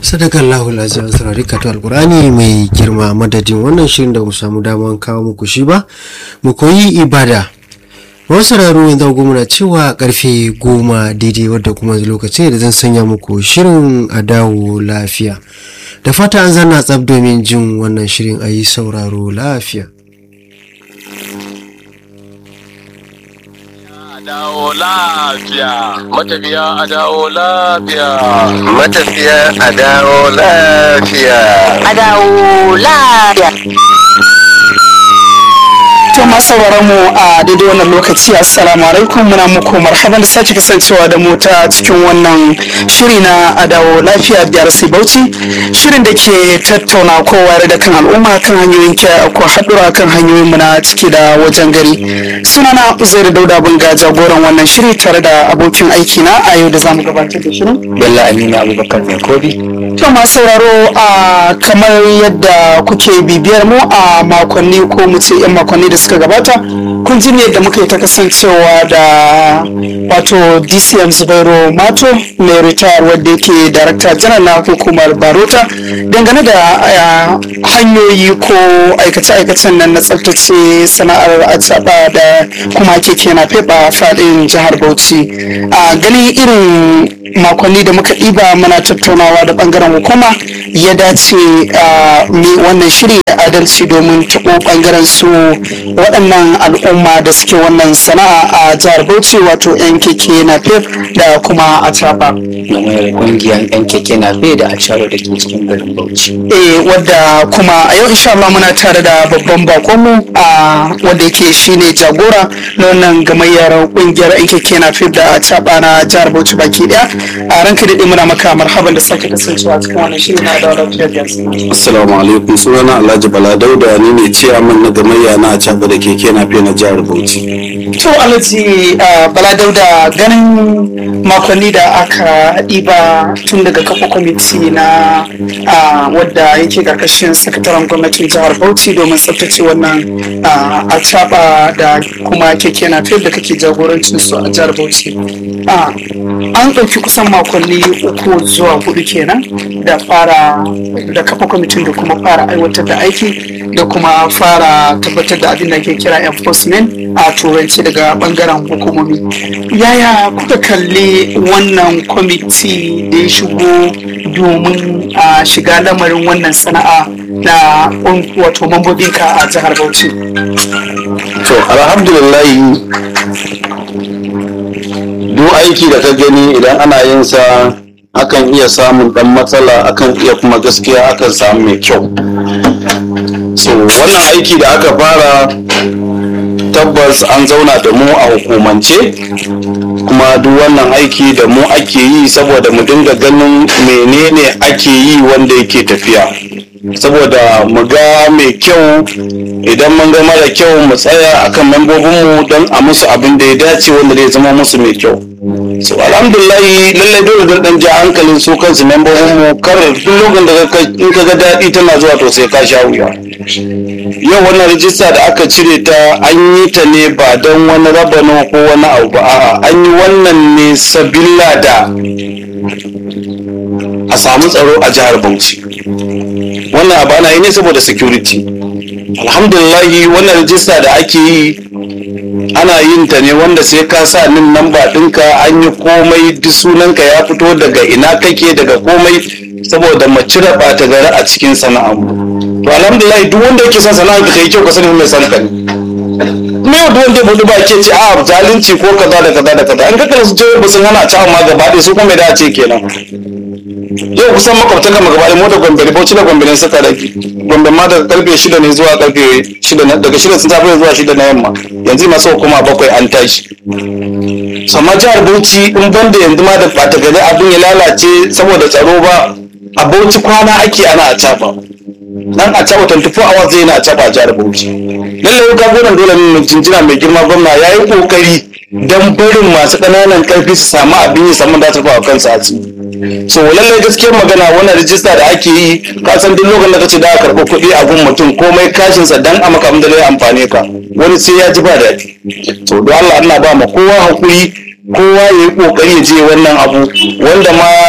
sadakar lahul azim saurari kato alkurani mai girma madadin wannan shirin da mu samu daman kawo muku shi ba mu koyi ibada wasu sauraro yanzu goma na cewa karfe goma daidai wadda kuma lokacin da zan sanya muku shirin a dawo lafiya da fata an zanna tsab domin jin wannan shirin a yi sauraro lafiya dawo lafiya matafiya a dawo lafiya matafiya a dawo lafiya a dawo lafiya To masu mu a daidai wannan lokaci assalamu alaikum muna muku marhaban da sake kasancewa da mu ta cikin wannan shiri na adawo lafiya biyar sai bauchi shirin da ke tattauna kowa da kan al'umma kan hanyoyin kiyaye ko haɗura kan hanyoyin mu na ciki da wajen gari sunana Uzairu Dauda Bunga jagoran wannan shiri tare da abokin aiki na a yau da zamu gabatar da shirin Bello Aminu Abubakar mai kobi To masu sauraro a kamar yadda kuke bibiyar mu a makonni ko mu ce 'yan makonni da suka gabata kun ji ne da muka yi ta kasancewa da wato DCM Zubairu Mato mai ritayar wadda yake darakta janar na hukumar Barota dangane da hanyoyi ko aikace-aikacen nan na tsaftace sana'ar acaba da kuma keke na fefa faɗin jihar Bauchi a ganin irin makonni da muka ɗiba muna tattaunawa da ɓangaren hukuma ya dace wannan shiri da adalci domin taɓo ɓangaren su waɗannan al'umma da suke wannan sana'a a jihar bauchi wato yan keke na fef da kuma a caba mai kungiyar yan keke na fe da a da ke cikin garin bauchi eh wadda kuma a yau insha Allah muna tare da babban bakonmu a wanda yake shine jagora na wannan gamayyar kungiyar yan keke na fef da a caba na jihar bauchi baki daya a ranka daɗe muna maka marhaban da sake kasancewa cikin wannan shiri na da lafiyar Assalamu alaikum sunana Alhaji Bala Dauda ni ne ciyaman na gamayya na can da keke na fiye na jihar Bauchi. To Alhaji Bala Dauda ganin makonni da aka ɗiba tun daga kafa kwamiti na wadda yake karkashin sakataren gwamnatin jihar Bauchi domin tsaftace wannan a da kuma keke na fiye da kake jagorancin su a jihar Bauchi. An ɗauki kusan makonni uku zuwa hudu kenan da fara da kafa kwamitin da kuma fara aiwatar da aiki da kuma fara tabbatar da abin da ke kira enforcement a turanci daga bangaren hukumomi yaya kuka kalli wannan kwamiti da ya shigo domin a shiga lamarin wannan sana'a na wato mambobinka a jihar bauchi To alhamdulillah duk aiki da ka gani idan ana yin sa akan iya samun dan matsala akan iya kuma gaskiya akan samu mai kyau so wannan aiki da aka fara tabbas an zauna da mu a hukumance kuma duk wannan aiki da mu ake yi saboda mu dinga ganin menene ake yi wanda yake tafiya saboda mu ga mai kyau idan mun ga mara kyau mu tsaya akan membobinmu don a musu abin da ya dace wanda zai zama musu mai kyau so alhamdulillahi lallai dole don dan ja hankalin su kansu membobin mu kar duk lokacin da in ka ga daɗi tana zuwa to sai ka sha wuya yau wannan rijista da aka cire ta an yi ta ne ba don wani rabano ko wani abu ba a'a an yi wannan ne sabilla da a samu tsaro a jihar bauchi wannan abu ana yi ne saboda security alhamdulillahi wannan rijista da ake yi ana yin ta ne wanda sai ka sa nin namba ɗinka an yi komai duk sunanka ya fito daga ina kake daga komai saboda mu cire ɓata gari a cikin sana'ar to alhamdulillah duk wanda yake son sana'ar ka yi kyau ka sani mai san ka ne me yau duk wanda ya budu ba ke ce a zalunci ko kaza da kaza da kaza an ka kana su ce ba sun hana ci amma gaba ɗaya su kuma da ce kenan yau kusan makwabtan gama gaba mu da gombe da bauchi da gombe ne suka rage gombe ma daga karfe shida ne zuwa karfe shida daga shida sun safe zuwa shida na yamma yanzu masu hukuma bakwai an tashi sama jihar bauchi in banda yanzu ma da bata gari abin ya lalace saboda tsaro ba a bauchi kwana ake ana a caba nan a caba 24 hours zai na a caba a jihar bauchi lallai ga gonan dole ne jinjina mai girma gwamna ya yi kokari don barin masu ƙananan ƙarfi su samu abin yi saman da su ba kansu a ciki so lallai gaskiyar magana wannan rijista da ake yi ka san duk lokacin da kace da ka karɓi kuɗi a gun mutum komai kashin sa dan a maka abin da zai amfane ka wani sai ya ji ba daɗi so don Allah ina ba ma kowa hakuri kowa ya yi kokari ya je wannan abu wanda ma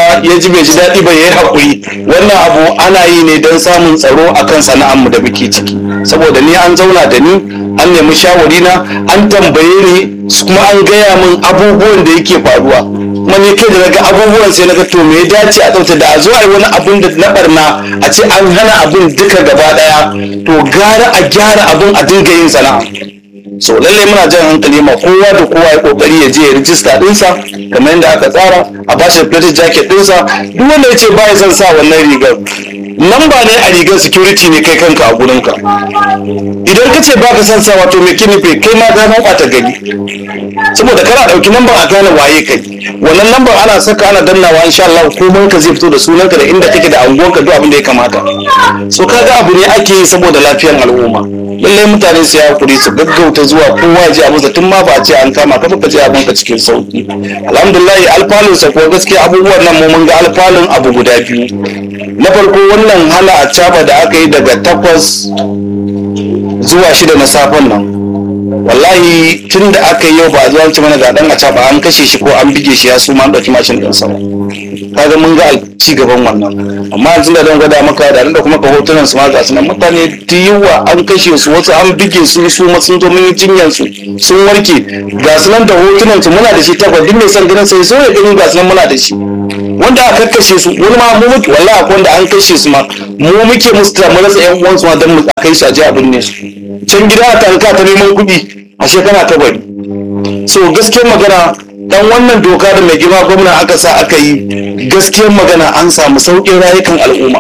ya ji bai ji daɗi ba ya yi haƙuri wannan abu ana yi ne don samun tsaro akan sana'armu da muke ciki saboda ni an zauna da ni an nemi shawari na an tambaye ni kuma an gaya min abubuwan da yake faruwa kuma ni kai da naga abubuwan sai naga to me ya dace a tsafta da a zo a yi wani abun da na barna a ce an hana abun duka gaba daya to gara a gyara abun a dinga yin sana'a so lallai muna jan hankali ma kowa da kowa ya kokari ya je ya rijista dinsa kamar yadda aka tsara a bashi plated jacket dinsa duk wanda ya ce ba ya son sa wannan rigar lamba ne a rigar security ne kai kanka a gurinka idan ka ce baka son sa wato mai kinife kai ma ka ɓata gari saboda kana ɗauki lambar a gane waye kai wannan lambar ana saka ana dannawa insha Allah komai ka zai fito da sunanka da inda kake da anguwanka duk abin da ya kamata so kaga abu ne ake yi saboda lafiyar al'umma lallai mutane su ya hakuri su gaggauta zuwa kowa ya ji abinsa tun ma ba a ce an kama ka ka je abinka cikin sauki alhamdulillah alfalun sa kuwa gaskiya abubuwan nan mu mun ga alfalun abu guda biyu na farko wannan hana a caba da aka yi daga takwas zuwa shida na safen nan wallahi tun da aka yi yau ba a zuwa ci mana ga dan a caba an kashe shi ko an bige shi ya su ma an ɗauki mashin ɗin sama kaga mun ga ci gaban wannan amma yanzu da don gwada maka da da kuma ka hotunan su ma ga sunan mutane da yawa an kashe su wasu an bige su su ma sun zo mun yi jinyar su sun warke ga sunan da hotunan su muna da shi tabbas duk mai son ganin sai so ya gani ga sunan muna da shi wanda aka kashe su wani ma mu muke wallahi akwai wanda an kashe su ma mu muke musu da mu rasa yan uwan su ma dan mu kai su a je abin ne su can gida a tanka ta neman kuɗi a shekara ta bari so gaskiyar magana dan wannan doka da mai girma gwamna aka sa aka yi gaskiyar magana an samu sauƙin rayukan al'umma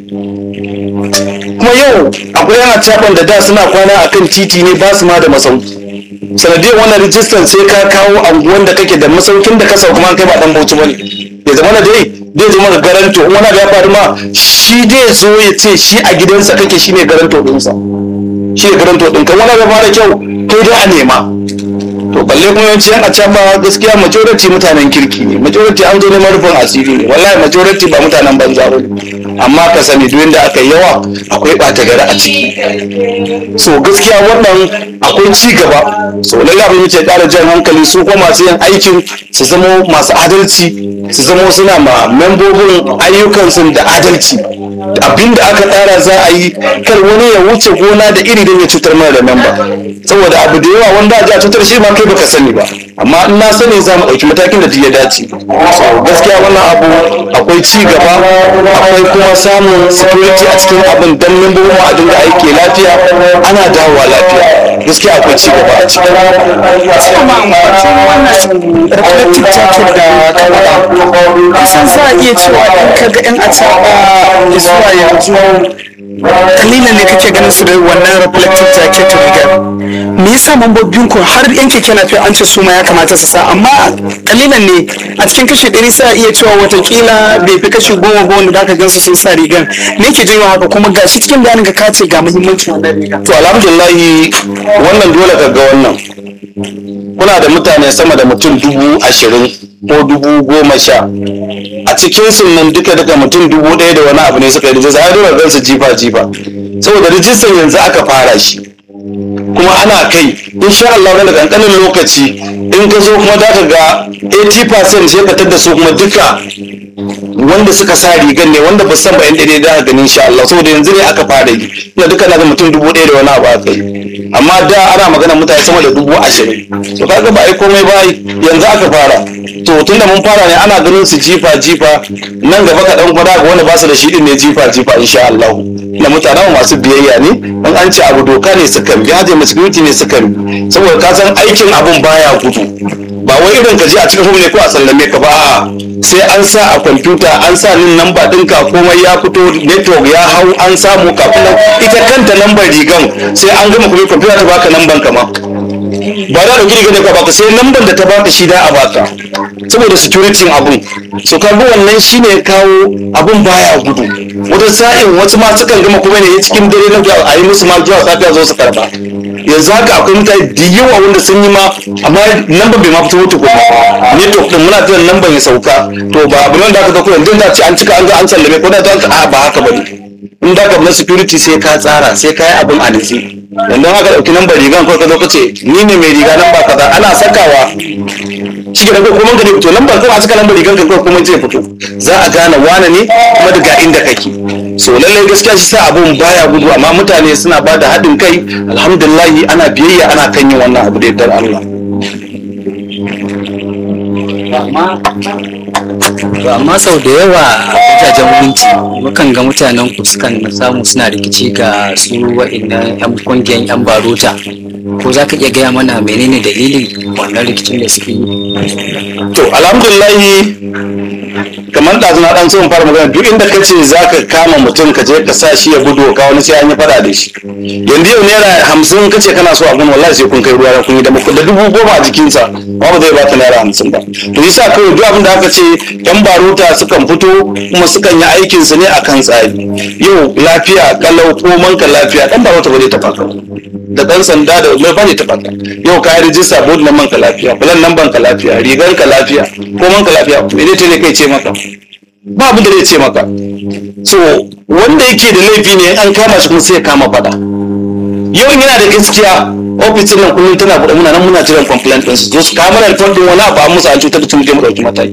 kuma yau akwai yana caban da da suna kwana akan titi ne ba su ma da masauki sanadiyar wannan rijistar sai ka kawo anguwan da kake da masaukin da ka sauka ma kai ba dan bauchi bane ya zama da dai zai zama da garanto in wani abu ya faru ma shi dai zo ya ce shi a gidansa kake shine garanto ɗinsa shi ne garanto ɗinka wani abu ya fara kyau kai dai a nema to balle kuma yawanci yan acaba gaskiya majority mutanen kirki ne majority an zo neman rufin asiri ne wallahi majority ba mutanen banza ba ne amma ka sani duk inda aka yi yawa akwai ɓata gari a ciki so gaskiya wannan akwai ci gaba so lalle abin muke ƙara jan hankali su kuma masu yin aikin su zama masu adalci su zama suna ma membobin ayyukansu da adalci abin da aka tsara za a yi kar wani ya wuce gona da iri don ya cutar mana da memba saboda abu da yawa wanda a cutar shi ma kai baka sani ba amma in na sani za mu ɗauki matakin da duk ya dace so gaskiya wannan abu akwai ci gaba akwai kuma samun security a cikin abin dan membobin mu a dinga aiki lafiya ana dawowa lafiya gaskiya akwai ci gaba a ciki kuma amfacin wannan reflective jacket da kawai kusan za a iya cewa in ka ga 'yan acaba zuwa yanzu kalilan ne kake ganin su da wannan reflective jacket rigar me yasa mambobin ku har yan keke na an ce su ma ya kamata su sa amma kalilan ne a cikin kashi ɗari sai a iya cewa watakila bai fi kashi goma ba wanda zaka gansu sun sa rigar me ke janyo haka kuma gashi cikin bayanin ka kace ga muhimmancin wannan riga to alhamdulillahi wannan dole ka ga wannan kuna da mutane sama da mutum dubu ashirin ko dubu goma sha a cikin sun nan duka duka mutum dubu ɗaya da wani abu ne suka yi rijista ai dole gansu jifa jifa saboda rijistan yanzu aka fara shi kuma ana kai insha Allah wani kankanin lokaci in ka zo kuma za ka ga 80% sai ka tada su kuma duka wanda suka sa rigan ne wanda ba san ba yan ɗaya da gani insha Allah saboda yanzu ne aka fara yi ina duka na da mutum dubu ɗaya da wani abu aka yi amma da ana magana mutane sama da dubu ashirin to kaga ba ai komai ba yanzu aka fara to tunda mun fara ne ana ganin su jifa jifa nan gaba ka dan gwada ga wanda ba su da shi din ne jifa jifa insha Allah na mutanen masu biyayya ne in an ce abu doka ne suka bi haje security ne suka bi saboda ka san aikin abun baya gudu ba wai irin ka je a cikin ne ko a sallame ka ba a'a sai an sa a kwamfuta an sa nin namba ɗinka komai ya fito network ya hau an samu kafin nan ita kanta lambar rigan sai an gama kuma kwamfuta ta baka lamban ka ma ba da ɗauki rigar da ka baka sai lambar da ta baka shi da a baka saboda security abun so ka ga wannan shine ya kawo abun baya gudu wata sa'in wasu ma sukan gama kuma ne cikin dare na a yi musu ma zuwa safiya zo su karba yanzu haka akwai mutane da yawa wanda sun yi ma amma lambar bai ma fito wuce kuma network din muna jiran lambar ya sauka to ba abu nan da aka dauko yanzu da ce an cika an ga an sallame ko da ta a ba haka bane in da ka na security sai ka tsara sai ka yi abin a nitsi yanzu haka dauki lambar rigan ko ka zo ka ce ni ne mai riga nan ba kaza ana sakawa shi ke ko kuma ka ne fito lambar kawai a saka lambar rigar ka kawai kuma zai fito za a gane wane ne kuma daga inda kake so lallai gaskiya shi sa abun baya gudu amma mutane suna ba da haɗin kai alhamdulillahi ana biyayya ana kan yin wannan abu da yardar Allah To amma sau da yawa a wajajen minti mukan ga mutanen ku sukan samu suna rikici ga su wa'innan 'yan kungiyar 'yan barota ko za ka iya gaya mana menene dalilin wannan rikicin da suke yi to alhamdulillahi kamar da na dan so in fara magana duk inda kace zaka kama mutum ka je ka sa shi ya gudu ka wani sai an yi fada da shi yanzu yau naira hamsin kace kana so abun wallahi sai kun kai ruwa kun yi da da dubu goma a jikinsa ba ba zai baka naira hamsin ba to yasa kawai duk abin da aka ce yan baruta sukan fito kuma sukan yi aikin su ne akan tsari yau lafiya kalau koman ka lafiya dan baruta ba zai taɓa ka da dan sanda da mai bane taɓa ka yau ka yi rijista board nan ka lafiya bulan nan ka lafiya rigar ka lafiya koman ka lafiya me ne ne kai ce maka ba abin da zai ce maka so wanda yake da laifi ne an kama shi kuma sai ya kama fada yau yana da gaskiya ofisin nan kullum tana buɗe muna nan muna jiran complaint ɗin su zo su kama da report ɗin wani abu an musu an cutar da su mu je mu ɗauki mataki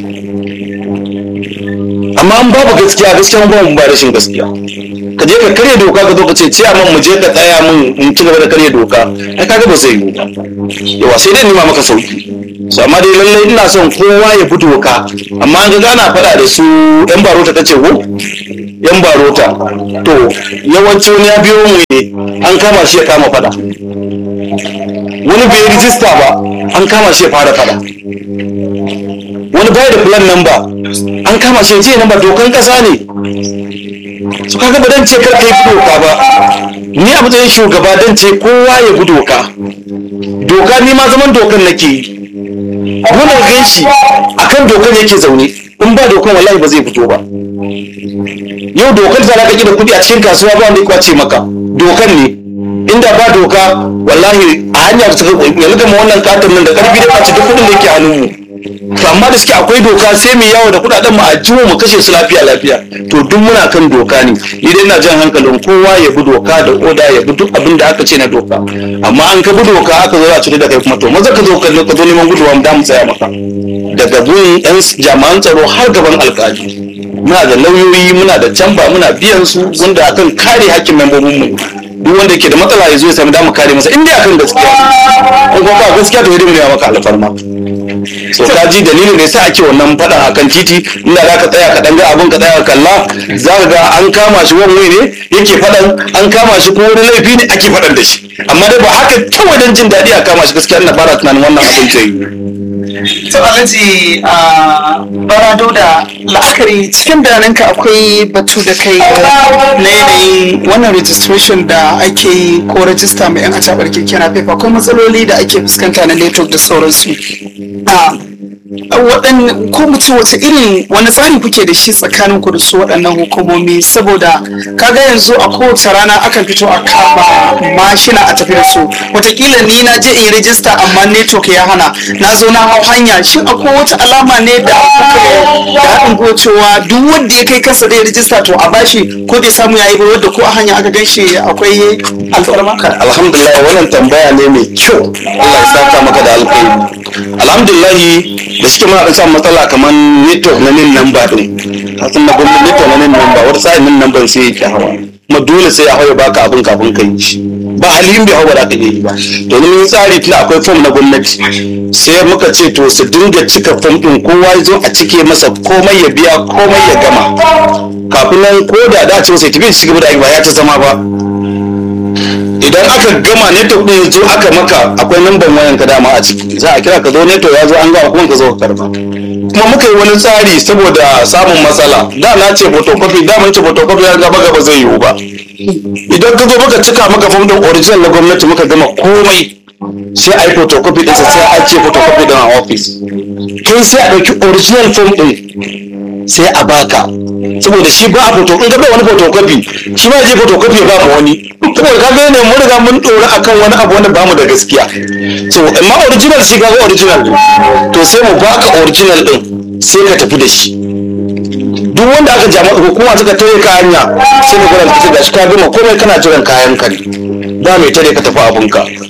amma an babu gaskiya gaskiya mun ba mu ba rashin gaskiya ka je ka karya doka ka zo ka ce ciyaman mu je ka tsaya mun in ci gaba da karya doka ai kaga ba zai yiwu ba yawa sai dai nima maka sauki so amma dai lallai ina son kowa ya bi doka amma an ga gana faɗa da su yan barota ta ce ko yan barota to yawanci wani ya biyo mu ne an kama shi ya kama faɗa wani bai rijista ba an kama shi ya fara faɗa wani bai da plan number an kama shi ya ce number dokan kasa ne su kaga ba dan ce kar kai bi doka ba ni a matsayin shugaba dan ce kowa ya bi doka doka ni ma zaman dokan nake yi muna gan shi akan dokan yake zaune in ba dokan wallahi ba zai fito ba yau dokar da zaka da kuɗi a cikin kasuwa ba wanda ya kwace maka dokan ne inda ba doka wallahi a hanya su yanzu gama wannan katon nan da karfi da kwace duk kuɗin da yake hannun mu to amma da suke akwai doka sai mu yawo da kuɗaɗen mu a jiwo mu kashe su lafiya lafiya to duk muna kan doka ne ni dai ina jan hankalin kowa ya bi doka da oda ya bi duk abin da aka ce na doka amma an ka bi doka aka zo a cire da kai kuma to maza ka zo ka zo neman guduwa mu da mu tsaya maka daga gun yan jami'an tsaro har gaban alkali muna da lauyoyi muna da camba muna biyan su wanda akan kare hakkin membobin mu duk wanda ke da matsala ya zo ya sami damu kare masa inda akan gaskiya in kuma ba gaskiya to hidima ya maka alfarma so ka ji dalilin da yasa ake wannan faɗan akan titi inda za ka tsaya ka ɗanga abin ka tsaya ka kalla za ka ga an kama shi wani ne yake faɗan an kama shi ko wani laifi ne ake faɗan da shi amma dai ba haka kawai don jin daɗi a kama shi gaskiya ina fara tunanin wannan abin zai yi to alhaji a barado da la'akari cikin bayananka akwai batu da kai na yanayin wannan registration da ake yi ko rajista mai yan acabar keke na fefa akwai matsaloli da ake fuskanta na network da sauransu waɗanne ko mu ce wace irin wani tsari kuke da shi tsakanin ku da su waɗannan hukumomi saboda kaga yanzu a kowace rana akan fito a kama mashina a tafi da su watakila ni na je in rijista amma network ya hana na zo na hau hanya shin akwai wata alama ne da kuka da haɗin gwiwa cewa duk wanda ya kai kansa da ya rijista to a bashi ko bai samu yayi ba wadda ko a hanya aka gan shi akwai alfarma alhamdulillah wannan tambaya ne mai kyau Allah ya saka maka da alkhairi alhamdulillah da suke muna samun matsala kamar network na nin namba din kasan na gwamnati network na nin namba wata sa'in nin namban sai yake hawa kuma dole sai ya hawa ya baka abin kafin ka yi shi ba halin bai hawa da ka yi ba domin mun tsari tun akwai fom na gwamnati sai muka ce to su dinga cika fom din kowa ya zo a cike masa komai ya biya komai ya gama kafin nan ko da da ce masa ya tafi shi gaba da aiki ba ya ta zama ba idan aka gama network din ya zo aka maka akwai namban wayan ka dama a ciki za a kira ka zo network ya zo an gama kuma ka zo ka karba kuma muka yi wani tsari saboda samun matsala da na ce photocopy da mun ce photocopy ya gaba gaba zai yiwu ba idan ka zo muka cika maka form din original na gwamnati muka gama komai sai a yi photocopy ɗinsa sai a ce photocopy din a office kai sai a ɗauki original form ɗin sai a baka saboda shi ba a foto in ga bai wani photocopy shi ma je photocopy ya ba mu wani saboda ka ga ne mun riga mun dora akan wani abu wanda bamu da gaskiya so amma original shi ga original ne to sai mu baka original din sai ka tafi da shi duk wanda aka jama hukuma suka tare ka hanya sai ka gwada ka gashi ka gama komai kana jiran kayan ka ne ba mai tare ka tafi abunka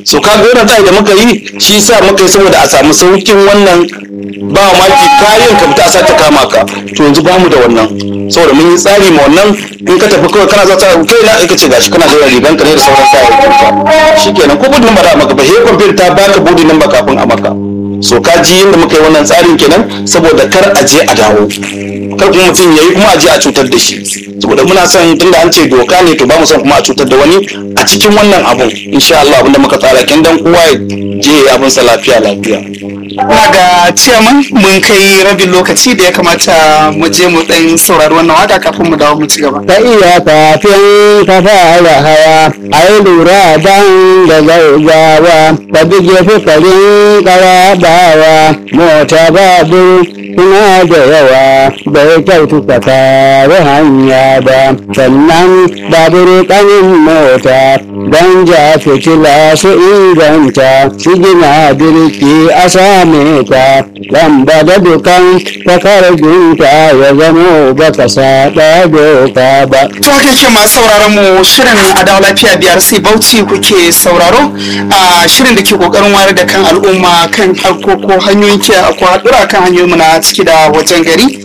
so ka ga wannan tsari da muka yi shi yasa muka yi saboda a samu saukin wannan ba maki kayan ka fita a sace kama ka to yanzu ba mu da wannan saboda mun yi tsari ma wannan in ka tafi kawai kana za ta kai na ka ce gashi kana da rigan ka ne da sauran kayayyakin ka shikenan ko budin ba da maka ba he kwamfuta ta baka budin nan ba kafin a maka so ka ji yadda muka yi wannan tsarin kenan saboda kar a je a dawo kar kuma mutum ya yi kuma a je a cutar da shi saboda muna son tunda an ce doka ne to ba mu son kuma a cutar da wani a cikin wannan abun insha Allah abinda muka tsara kin dan kowa ya je ya abin sa lafiya lafiya Ina ga ciyaman mun kai rabin lokaci da ya kamata mu je mu dan saurari wannan waka kafin mu dawo mu ci gaba. ka iya kafin ka fara hawa a yi lura dan da gaugawa ka bige fukarin karabawa mota babur suna da yawa bai kyautu ka kare hanya ba sannan babur kanin mota don ja fitila su inganta su gina birki a same ta lamba da dukan takardunta ya zamo baka saɗa doka ba To haka yake masu sauraron mu shirin adawa lafiya biyar sai bauchi kuke sauraro a shirin da ke kokarin wayar da kan al'umma kan harkoko hanyoyin ke akwai haɗura kan hanyoyin mu na ciki da wajen gari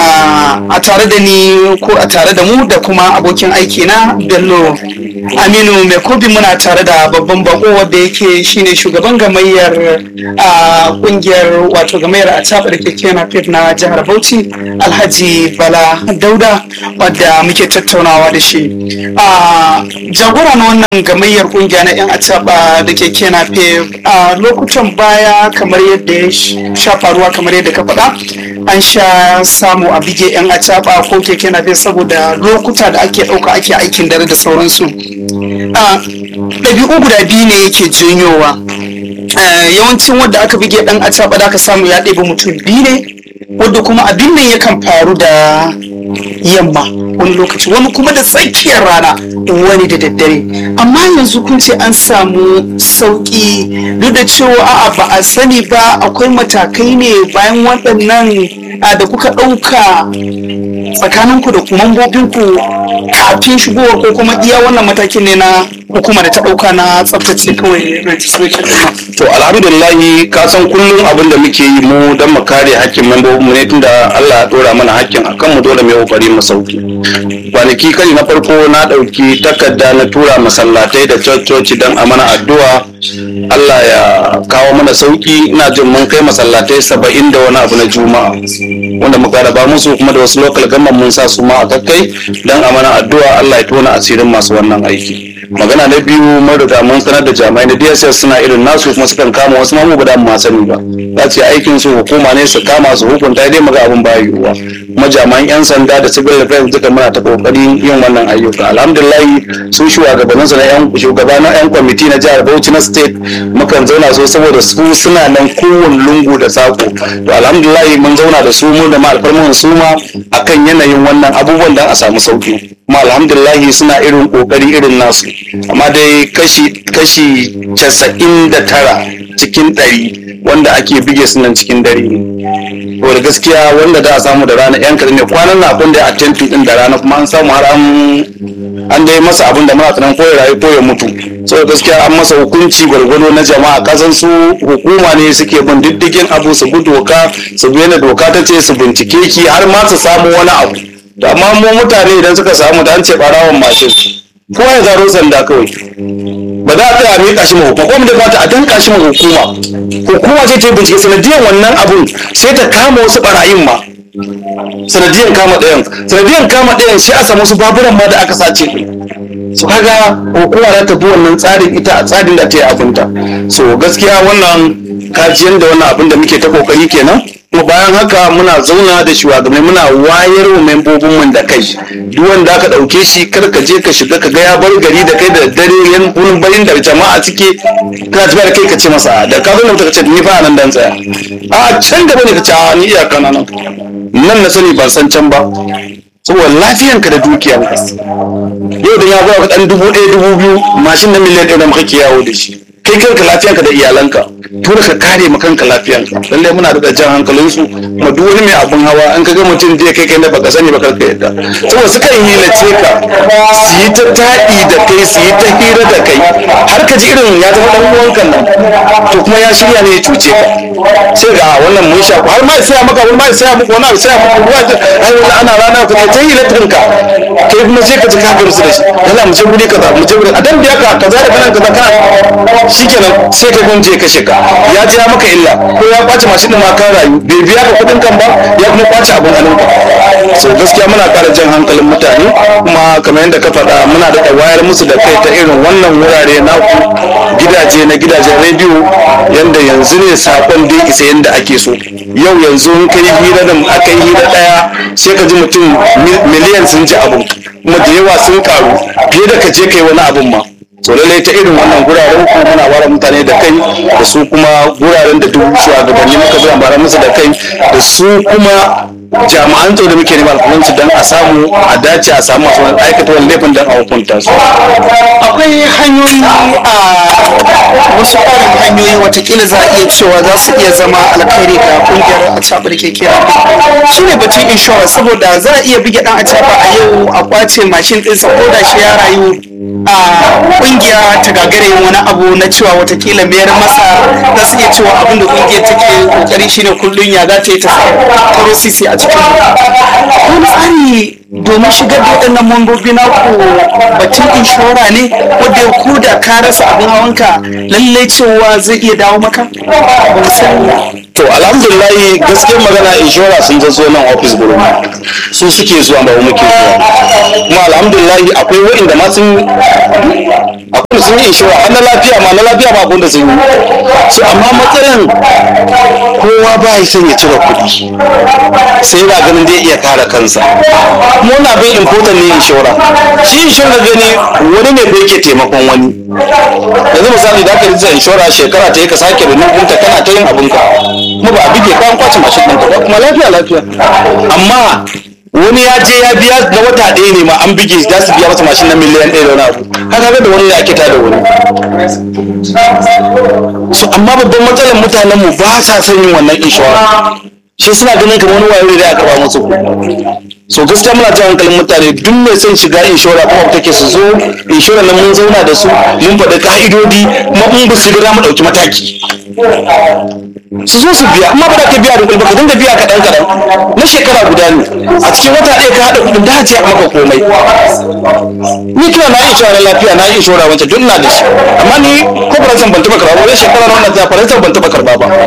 a tare da ni ko a tare da mu da kuma abokin aiki na Bello Aminu mai kobi muna tare da babban bako wanda yake shine shugaban gamayyar a kungiyar wato gamayyar a da keke na na jihar Bauchi Alhaji Bala Dauda wadda muke tattaunawa da shi a jagora na wannan gamayyar kungiya na yan acaba da keke na a lokutan baya kamar yadda ya sha faruwa kamar yadda ka faɗa an sha samu a bige yan acaba ko keke na saboda lokuta da ake ɗauka ake aikin dare da sauransu a ɗabi'u guda biyu ne yake janyowa yawancin wadda aka bige ɗan acaba da aka samu ya ɗebi mutum biyu ne wadda kuma abin nan yakan faru da yamma wani lokaci wani kuma da tsakiyar rana wani da daddare amma yanzu kun ce an samu sauki duk da cewa a'a ba a sani ba akwai matakai ne bayan waɗannan da kuka ɗauka tsakaninku da mambobinku kafin shigowar ko kuma iya wannan matakin ne na hukuma da ta ɗauka na tsaftace kawai registration to alhamdulillahi ka san kullum abin da muke yi mu don mu kare hakkin membobin mu ne tunda Allah ya dora mana hakkin akan mu dole mu yi kokari mu sauki kwanaki kai na farko na dauki takarda na tura masallatai da cococi don a mana addu'a Allah ya kawo mana sauki ina jin mun kai masallatai saba'in da wani abu na juma'a wanda muka raba musu kuma da wasu local government mun sa su ma a kakkai don a mana addu'a Allah ya tona asirin masu wannan aiki magana na biyu mun riga mun sanar da jami'ai na DSS suna irin nasu kuma sukan kama wasu mamu ba da mu sani ba za su yi aikin su hukuma ne su kama su hukunta dai maga abin ba yiwuwa kuma jami'an yan sanda da civil defense duka muna ta kokarin yin wannan ayyuka alhamdulillah su shugabanninsu na yan shugaba na yan kwamiti na jihar Bauchi na state mukan zauna so saboda su suna nan kowane lungu da sako to alhamdulillah mun zauna da su mu da ma alfarmun su ma akan yanayin wannan abubuwan dan a samu sauki kuma alhamdulillah suna irin kokari irin nasu amma dai kashi kashi casa'in da tara cikin ɗari wanda ake bige su nan cikin dare ne to da gaskiya wanda da a samu da rana yan kaɗan ne kwanan na abin da a tentu din da rana kuma an samu har an an dai masa abin da muna tsanan ko ya rayu ko ya mutu so gaskiya an masa hukunci gwargwado na jama'a kasan su hukuma ne suke bin diddigin abu su bi doka su bi yadda doka ta ce su bincike ki har ma su samu wani abu da amma mu mutane idan suka samu da an ce barawan mashin ko ya zaro sanda kawai ba za a tsaya a miƙa shi ma hukuma ko mu da fata a danka shi ma hukuma hukuma sai ta yi bincike sanadiyar wannan abun sai ta kama wasu barayin ma sanadiyar kama ɗayan sanadiyar kama ɗayan sai a samu wasu baburan ma da aka sace su kaga hukuma za ta bi wannan tsarin ita a tsarin da ta yi abinta so gaskiya wannan kajiyar da wannan abin da muke ta kokari kenan kuma bayan haka muna zauna da shugabanni muna wayar wa membobin mu da kai duk wanda aka dauke shi kar ka je ka shiga ka ga ya bar gari da kai da dare yan gurin bayin da jama'a cike kana tafiya da kai ka ce masa da ka zo nan ka ce ni fa nan dan tsaya a can gaba ne ka ce a ni iyaka na nan nan na sani ban san can ba saboda lafiyanka da dukiyanka yau da ya zuwa ka dan dubu ɗaya dubu biyu mashin na miliyan ɗaya da muka ke yawo da shi kai kanka lafiyanka da iyalanka dole ka kare ma kanka lafiyanka lallai muna da jan hankalin su kuma duk wani mai abun hawa an ka ga mutum zai kai kai da baka sani ba karka yadda saboda sukan hilace ka su yi ta taɗi da kai su yi ta hira da kai har ka ji irin ya zama dan uwanka nan to kuma ya shirya ne ya cuce ka sai ga wannan mun sha har ma ya saya maka wani ma ya saya muku wani abu saya muku ruwa ai wani ana rana ka ta hilatin ka kai kuma sai ka ji ka gamsu da shi yana mu je guri kaza mu je guri a dan biya ka kaza da kanan kaza kana shikenan sai ka gunje ya kashe ka ya ji ya maka illa ko ya kwace mashin din ma ka rayu bai biya ka kudin kan ba ya kuma kwace abun hannun ka so gaskiya muna kara jan hankalin mutane kuma kamar yadda ka faɗa muna da wayar musu da kai ta irin wannan wurare naku gidaje na gidajen rediyo yanda yanzu ne sakon dai isa yanda ake so yau yanzu in kai hira da aka yi hira daya sai ka ji mutum miliyan sun ji abu kuma da yawa sun karu fiye da ka je kai wani abun ma so lallai ta irin wannan guraren ku muna wara mutane da kai da su kuma guraren da duk shugabanni muka zo bara musu da kai da su kuma jami'an tsaro da muke neman alfahansu don a samu a dace a samu masu aikata wani laifin don a hukunta su akwai hanyoyi a wasu ƙarin hanyoyi watakila za a iya cewa za su iya zama alkhairi ga kungiyar a caɓar keke shi ne batun inshora saboda za a iya bige ɗan a caɓa a yau a kwace mashin ɗinsa ko da shi ya rayu a kungiya ta gagare yin wani abu na cewa watakila mayar masa za su iya cewa abin da kungiyar take kokari shine kullum ya za ta yi ta taro sisi a cikin wani tsari domin shigar da waɗannan mambobi na ku batun inshora ne wanda ya ku da ka rasa abin hawanka lallai cewa zai iya dawo maka ba mu sani to alhamdulillahi gaskiyar magana inshora sun zo nan ofis gurin su suke zuwa ba muke zuwa kuma alhamdulillahi akwai wa'inda ma sun akwai sun yi inshora har na lafiya ma na lafiya ma abin da sun yi so amma matsalan kowa ba ya son ya cire kuɗi sai yana ganin zai iya kare kansa kuma wani abin important ne inshora shi inshora gani wani ne da yake taimakon wani yanzu misali da aka rijista inshora shekara ta yi ka sake renew ɗinta kana ta yin abinka kuma ba a bige ka an kwace mashin ɗinka ba kuma lafiya lafiya amma wani ya je ya biya na wata ɗaya ne ma an bige za su biya masa mashin na miliyan ɗaya da wani abu haka ga da wani ya kita da wani so amma babban matsalar mutanen mu ba sa son yin wannan inshora shi suna ganin kamar wani wayo da aka ba musu so gaskiya muna jan hankalin mutane duk mai son shiga inshora kuma take su zo inshora nan mun zauna da su mun faɗi ka'idodi kuma in ba su ga mu ɗauki mataki su zo su biya amma ba da ka biya da kuɗi ba ka dinga biya kaɗan kaɗan na shekara guda ne a cikin wata ɗaya ka haɗa kuɗin da ce a maka komai ni kira na inshora na lafiya na inshora wancan duk ina da shi amma ni ko faransan ban taɓa karɓa ba wai shekara na wannan ta faransan ban taɓa karɓa ba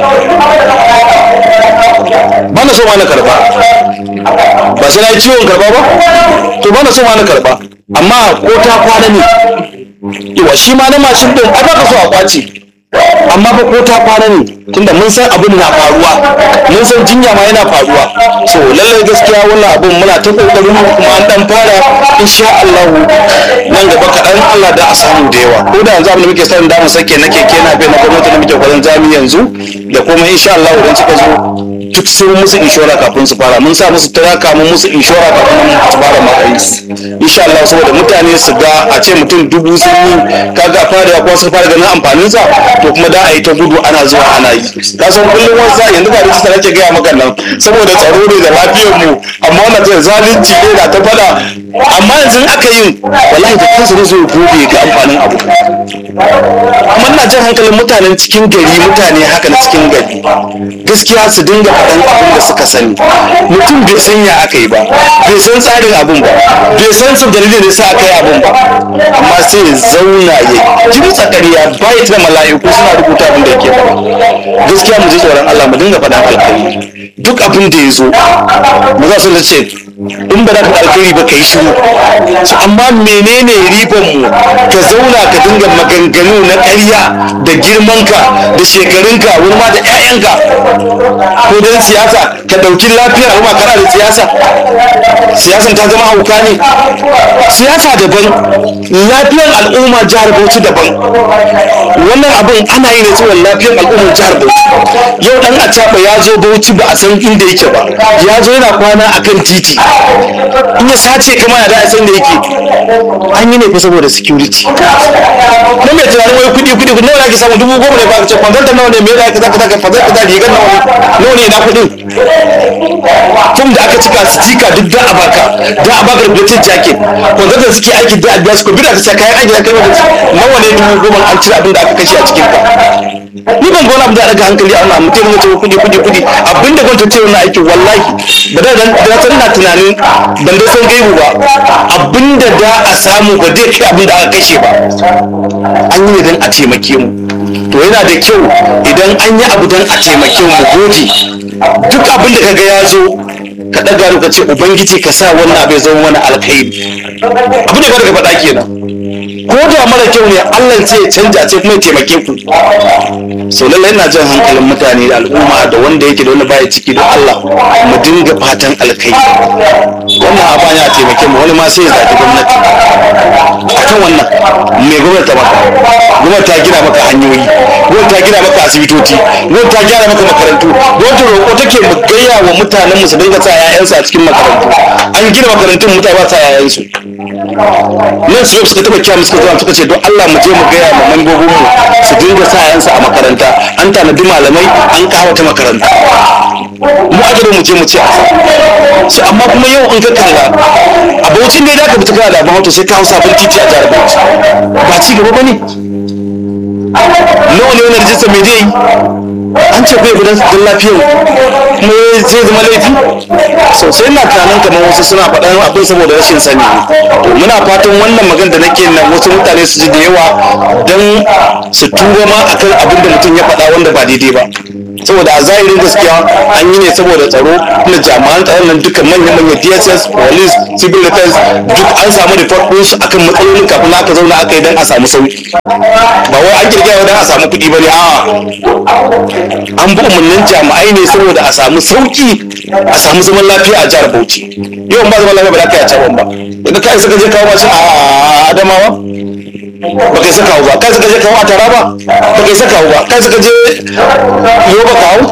ba na so ma na karɓa ba sai na yi ciwon karɓa ba to ba na so ma na karɓa amma ko ta kwana ne yawa shi ma na mashin ɗin a baka so a kwace amma ba ko ta kwana ne tunda mun san abin na faruwa mun san jinya ma yana faruwa so lallai gaskiya wannan abin muna ta kokarin kuma an dan fara insha Allah nan gaba kaɗan Allah da a samu da yawa ko da yanzu abin da muke son da mu sake na keke na bai na gwamnati da muke kwarin zami yanzu da kuma insha Allah idan suka zo duk sun musu inshora kafin su fara mun sa musu turaka mun musu inshora kafin su fara matsayi insha Allah saboda mutane su ga a ce mutum dubu sun yi kaga fara ya kuma sun fara ganin amfanin sa to kuma da a yi ta gudu ana zuwa ana yi ka san kullum wani sa yanzu ba rijista nake gaya maka nan saboda tsaro ne da lafiyar mu amma wannan zai zalunci ne da ta fada amma yanzu aka yin wallahi da kansa ne zai gobe ga amfanin abu kuma ina jan hankalin mutanen cikin gari mutane haka na cikin gari gaskiya su dinga faɗan abin da suka sani mutum bai san ya aka yi ba bai san tsarin abin ba bai san su dalilin da sa aka yi abin ba amma sai ya zauna ya kimtsa ƙarya bai da mala'iku suna rubuta abin da yake faɗa gaskiya mu ji tsoron Allah mu dinga faɗan alkhairi duk abin da ya zo mu za su ce in ba za ka alkhairi ba ka yi shiru su amma menene riban mu ka zauna ka dinga maganganu na ƙarya da girmanka da shekarunka wani ma da 'ya'yanka ko don siyasa ka ɗauki lafiyar al'umma kana da siyasa siyasan ta zama hauka ne siyasa daban lafiyar al'umma jihar bauchi daban wannan abin ana yi ne saboda lafiyar al'ummar jihar bauchi yau dan acaba ya zo bauchi ba a san inda yake ba ya zo yana kwana akan titi in ya sace ka ma ya da san da yake an yi ne fa saboda security na mai tunanin wai kudi kudi kudi nawa ake samu dubu goma ne ba ka ce kwanzanta nawa ne me da aka zaka zaka kwanzanta da rigar nawa ne nawa ne na kudin tun da aka cika stika duk da a baka da a baka rubutun jacket kwanzanta suke aiki da a biya su ko bi da ka ce kayan aiki da kai maka nawa ne dubu goma an cire abin da aka kashe a cikin ka ni ban ga wani abu da daga hankali a wannan mutum ya ce kudi kudi kudi abinda gwamnati ce wannan aikin wallahi ba da da san na tunanin ban da san gaibu ba abinda da a samu ba zai kai abinda aka kashe ba an yi ne don a taimake mu to yana da kyau idan an yi abu don a taimake mu gode duk abin da kaga ya zo ka ɗaga ka ce ubangiji ka sa wannan abu ya zama wani alkhairi abin da ba daga faɗa kenan ko da mara kyau ne Allah sai ya canja sai kuma ya taimake ku so lallai ina jan hankalin mutane da al'umma da wanda yake da wanda baya ciki don Allah mu dinga fatan alkai wannan abin ya taimake mu wani ma sai ya zaki gwamnati akan wannan me gwamnati ta maka gwamnati ta gina maka hanyoyi gwamnati ta gina maka asibitoci gwamnati ta gina maka makarantu gwamnati roƙo take mu gaya wa mutanen mu su dinga sa 'ya'yansu a cikin makarantu an gina makarantun mutane ba sa 'ya'yansu nan su suka taba kya suka zuwa suka ce don Allah mu je mu gaya ma mambobin mu su dinga sa yansa a makaranta an tanadi malamai an kawo ta makaranta mu ake da mu je mu ce su amma kuma yau in ka kalla a baucin dai da ka fita kana da abin hoto sai ka hau sabon titi a jihar Bauchi ba ci gaba bane nawa ne wannan rijista mai dai an ce bai gudan don lafiyar kuma zai zama laifi sosai na tunanin kamar wasu suna faɗan abin saboda rashin sani to muna fatan wannan magana da nake nan wasu mutane su ji da yawa don su tuba ma akan abin da mutum ya faɗa wanda ba daidai ba saboda a zahirin gaskiya an yi ne saboda tsaro na jami'an tsaron nan duka manya-manyan dss police civil defense duk an samu report ɗinsu akan matsalolin kafin aka zauna aka yi don a samu sauki ba wai an kirkira don a samu kuɗi ba ne a'a an bi umarnin jami'ai ne saboda a samu sauki a samu zaman lafiya a jihar Bauchi yau ba zaman lafiya ba za ka yi a caban ba idan ka isa ka je kawo mashin a Adamawa ba kai saka ba kai saka je kawo a Taraba ba kai saka ba kai saka je Yoba kawo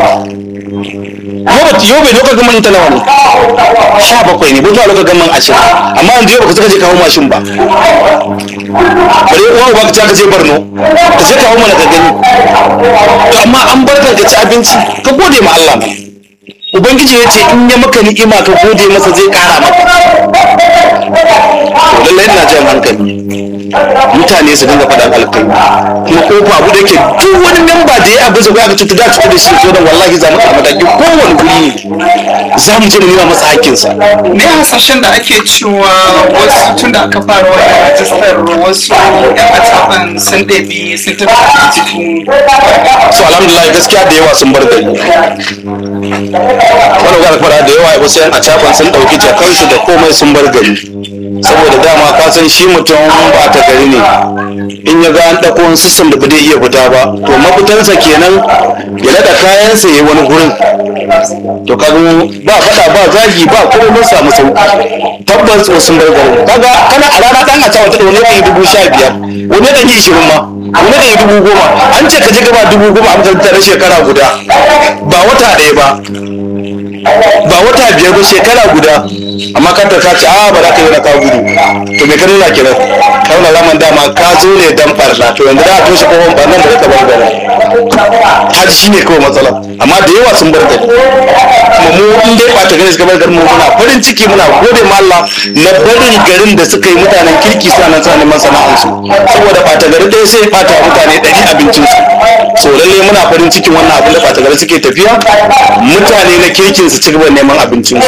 Yoba Yobe lokacin gaman ta nawa ne sha bakwai ne butuwa lokacin gaman ashirin amma yanzu yau ba ka saka je kawo mashin ba bare uwa ba ka je Borno ka je kawo mana ka gani to amma an bar ka ci abinci ka gode ma Allah ma ubangiji ya ce in ya maka ni'ima ka gode masa zai kara maka to lallai ina jan hankali mutane su dinga faɗan alkai kuma kofa abu da ke duk wani memba da ya abu zai aka cuta da cuta da shi zo da wallahi za mu samu daki kowane guri ne za mu je mu nuna masa hakkinsa ne hasashen da ake cewa wasu tun da aka fara wannan rajistar wasu yan ataban sun ɗabi sun tafi a cikin so alhamdulillah gaskiya da yawa sun bar gari wani ga fara da yawa wasu yan acaban sun ɗauki jakansu da komai sun bar gari saboda dama ka san shi mutum ba ta gari ne in ya ga an ɗauko wani system da ba zai iya fita ba to mafitansa kenan ya naɗa kayansa ya yi wani gurin to kaga ba faɗa ba zagi ba kuma mun samu sauki tabbas wasu sun bar garin kaga kana a rana ɗan a ta wata wani ɗari dubu sha biyar wani ɗari ishirin ma wani ɗari dubu goma an ce ka je gaba dubu goma a makarantar na shekara guda ba wata ɗaya ba ba wata biyar ba shekara guda amma ka ta ce a ba za ka yi na kawo gudu to me ka nuna kenan kauna zaman dama ka zo ne dan barna to yanzu da a toshe kofar barnan da ka bar gari haji shine kawai matsala amma da yawa sun bar gari kuma mu in dai ɓata gari suka bar garin mu muna farin ciki muna gode ma Allah na barin garin da suka yi mutanen kirki suna nan suna neman sana'arsu saboda ɓata gari ɗaya sai ɓata wa mutane ɗari abincinsu so lalle muna farin cikin wannan abin da ɓata gari suke tafiya mutane na kirkin su ci gaba da neman abincinsu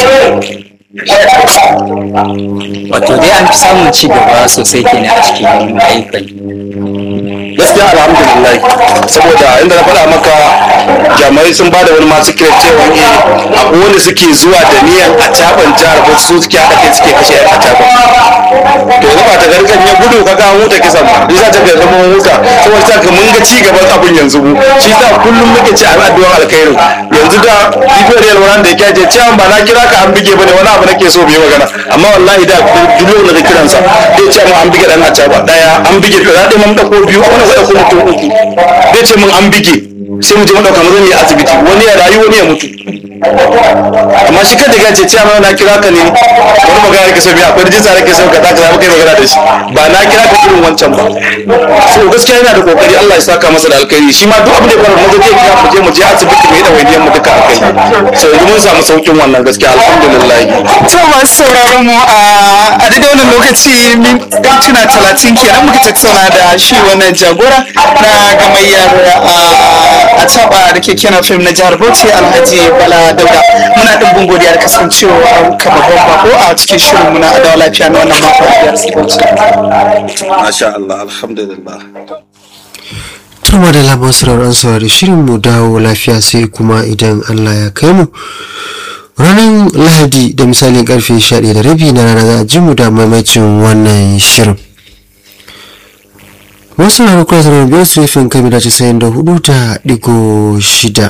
wato dai an fi samun ci gaba sosai kenan a cikin ayyukan gaskiya alhamdulillah saboda inda na faɗa maka jami'ai sun bada wani masu kira cewa eh akwai wanda suke zuwa da niyan a caban jihar ba su suke haɗa kai suke kashe yan a caban to yanzu ba ta gargan ya gudu ka ga huta kisan ba za ta ga zama huta saboda ta ka mun ga ci gaban abin yanzu mu shi sa kullum muke ci an addu'ar alkhairin yanzu da bibiyar yalwa wanda da yake ce cewa ba na kira ka an bige bane wani abu nake so bai magana amma wallahi da duk lokacin da kiransa zai ce mu an bige dan a caba daya an bige to da dai mun dauko biyu wani zai dauko mutum uku zai ce mun an bige sai mu je mu dauka mu zan yi asibiti wani ya rayu wani ya mutu amma shi kan daga ce ce amma na kira ka ne wani magana nake so biya akwai rijista nake so ka zaka zama kai magana da shi ba na kira ka irin wancan ba so gaskiya yana da kokari Allah ya saka masa da alkhairi shi ma duk abin da ya faru mu je kira mu je mu je asibiti mu yi dawainiyar mu duka akai so yanzu mun samu saukin wannan gaskiya alhamdulillah to masu sauraron mu a a daidai wannan lokaci mintuna talatin kenan muka tattauna da shi wannan jagora na gamayyar a taba da ke kenan fim na jihar bauchi alhaji bala dauda muna ɗimbin godiya da kasancewa ka babban bako a cikin shirin muna adawa lafiya na wannan mako a jihar bauchi masha Allah alhamdulillah Tuma da labar sauraron saurari shirin mu dawo lafiya sai kuma idan Allah ya kai mu. Ranar Lahadi da misalin karfe 11 da rabi na rana za a ji mu da maimacin wannan shirin. Wasu na rukuna sauraron biyar su yafin kami da casa'in da hudu ta digo shida.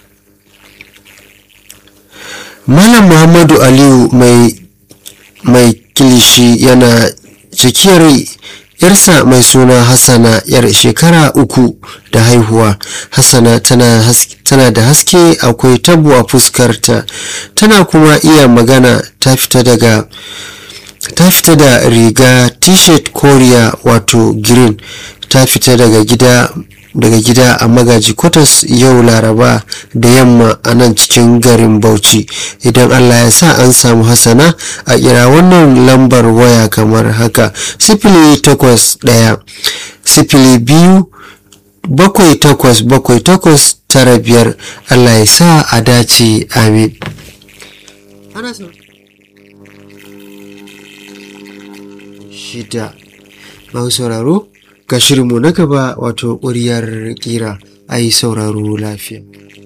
Malam Muhammadu Aliyu mai mai kilishi yana cikiyar yarsa mai suna hassana yar shekara uku da haihuwa hassana tana, has, tana da haske akwai tabo a fuskarta tana kuma iya magana ta fita daga ta fita da riga t-shirt koriya wato green ta fita daga gida daga gida a magaji kwatas yau laraba da yamma a nan cikin garin bauchi idan allah ya sa an samu hasana a kira wannan lambar waya kamar haka sifili takwas ɗaya sifili biyu bakwai takwas bakwai takwas tara biyar allah ya sa a dace amin shida masu sauraro ga shirinmu na gaba wato ƙuryar ƙira a yi sauraro lafiya